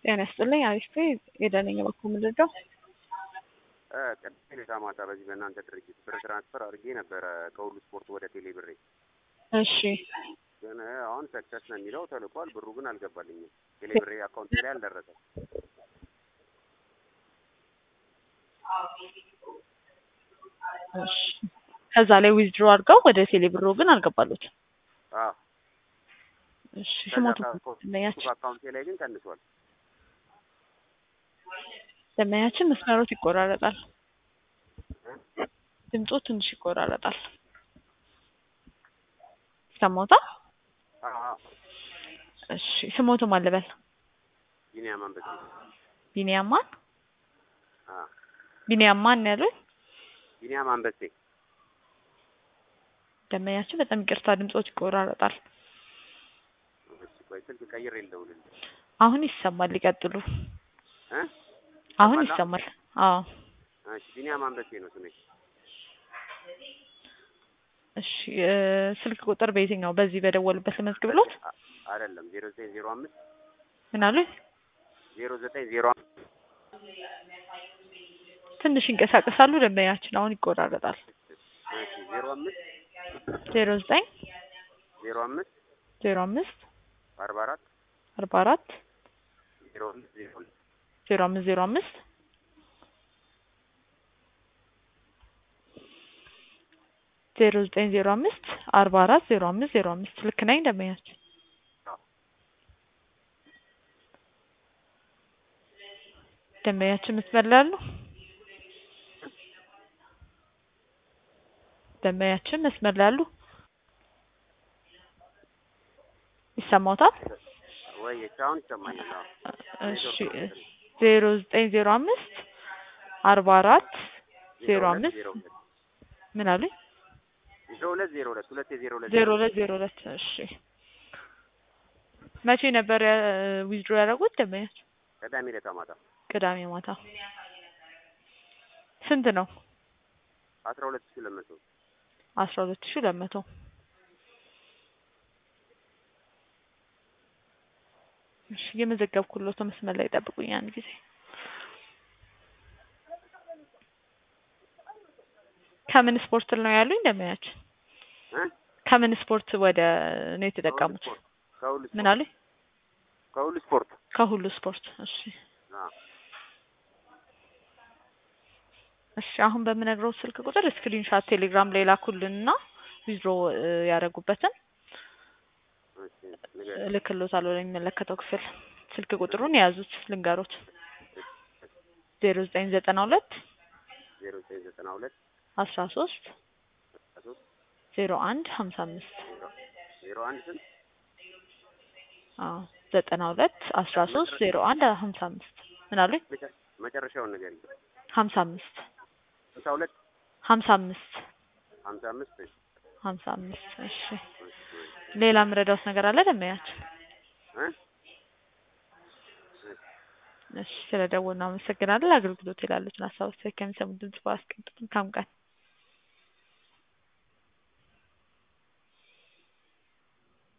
ጤና ይስጥልኝ። አሪፍ የደነኝ በኩል ምንድን ነው? ቅድም ዕለት ማታ በዚህ በእናንተ ድርጅት ብር ትራንስፈር አድርጌ ነበረ ከሁሉ ስፖርት ወደ ቴሌ ብሬ። እሺ ግን አሁን ሰክሰስ ነው የሚለው ተልኳል። ብሩ ግን አልገባልኝም። ቴሌ ብሬ አካውንት ላይ አልደረሰም። እሺ ከዛ ላይ ዊዝድሮ አድርገው ወደ ቴሌ ብሮ ግን አልገባሉት። አዎ እሺ ከዛ ስሞቱ ከ- ደንበኛችን አካውንቴ ላይ ግን ቀንሷል። ደንበኛችን መስመሮት ይቆራረጣል። ድምጾ ትንሽ ይቆራረጣል። ሰሞታ አዎ አዎ። እሺ ስሞቱ ማን ልበል? ቢኒያም አንበሴ። ቢኒያም ማን? አዎ ቢኒያም ማን ያሉኝ? ቢኒያም አንበሴ። ደንበኛችን በጣም ይቅርታ ድምጾት ይቆራረጣል። እሺ ቆይ ስልክ ቀይሬ ልደውልልህ አሁን ይሰማል። ይቀጥሉ። እ አሁን ይሰማል? ይሰማል። አዎ እሺ ቢኒያም አንበሴ ነው ስሜ። እሺ እ ስልክ ቁጥር በየትኛው በዚህ በደወሉበት ልመዝግብሎት? አ- አይደለም ዜሮ ዘጠኝ ዜሮ አምስት ምን አሉኝ? ዜሮ ዘጠኝ ዜሮ አምስት ትንሽ ይንቀሳቀሳሉ ደንበኛችን። አሁን ይቆራረጣል። እሺ ዜሮ አምስት ዜሮ ዘጠኝ ዜሮ አምስት ዜሮ አምስት አርባ አራት አርባ አራት ዜሮ አምስት ዜሮ ሁለት ዜሮ አምስት ዜሮ አምስት ዜሮ ዘጠኝ ዜሮ አምስት አርባ አራት ዜሮ አምስት ዜሮ አምስት ልክ ነኝ ደንበኛችን? አዎ። ደንበኛችን ምትበላሉ? ደንበኛችን መስመር ላይ አሉ? ይሰማዎታል? ወይ አሁን ይሰማኛል። አዎ እሺ ዜሮ ዘጠኝ ዜሮ አምስት አርባ አራት ዜሮ ሁለት አምስት ዜሮ ሁለት ምን አሉኝ? ዜሮ ሁለት ዜሮ ሁለት ሁለት የዜሮ ሁለት ዜሮ ሁለት ዜሮ ሁለት እሺ መቼ ነበር ዊዝድሮ ያደረጉት ደንበኛችን? ቅዳሜ ዕለት ማታ ቅዳሜ ማታ ስንት ነው? አስራ ሁለት ሺህ ሁለት መቶ አስራ ሁለት ሺህ ሁለት መቶ እሺ የመዘገብኩሎት መስመር ላይ ጠብቁኝ አንድ ጊዜ ከምን ስፖርት ነው ያሉኝ ደንበኛችን? እ ከምን ስፖርት ወደ ነው የተጠቀሙት? ከሁሉ ምን ስፖርት አሉኝ? ከሁሉ ስፖርት ከሁሉ ስፖርት እሺ አዎ እሺ አሁን በምነግረው ስልክ ቁጥር ስክሪንሻት ቴሌግራም ላይ ላኩልንና ዊዝድሮ ያደረጉበትን እሺ ንገር እልክሎታለሁ ለሚመለከተው ክፍል። ስልክ ቁጥሩን የያዙት ልንገሮት ዜሮ ዘጠኝ ዘጠና ሁለት ዜሮ ዘጠኝ ዘጠና ሁለት አስራ ሶስት አስራ ሶስት ዜሮ አንድ ሀምሳ አምስት ዜሮ ዜሮ አንድ ስንት አዎ ዘጠና ሁለት አስራ ሶስት ዜሮ አንድ ሀምሳ አምስት ምን አሉኝ? መጨ- መጨረሻውን ንገሪኝ ሀምሳ አምስት ስልሳ ሁለት ሀምሳ አምስት ሀምሳ አምስት እሺ ሀምሳ አምስት እሺ እሺ ሌላ ምረዳውስ ነገር አለ ደንበኛችን? እ እሺ ስለደወልን አመሰግናለን። አገልግሎት ይላሉትን ሀሳብ አስተያየት ከሚሰሙ ድምጽ በአስቀምጡልን። መልካም ቀን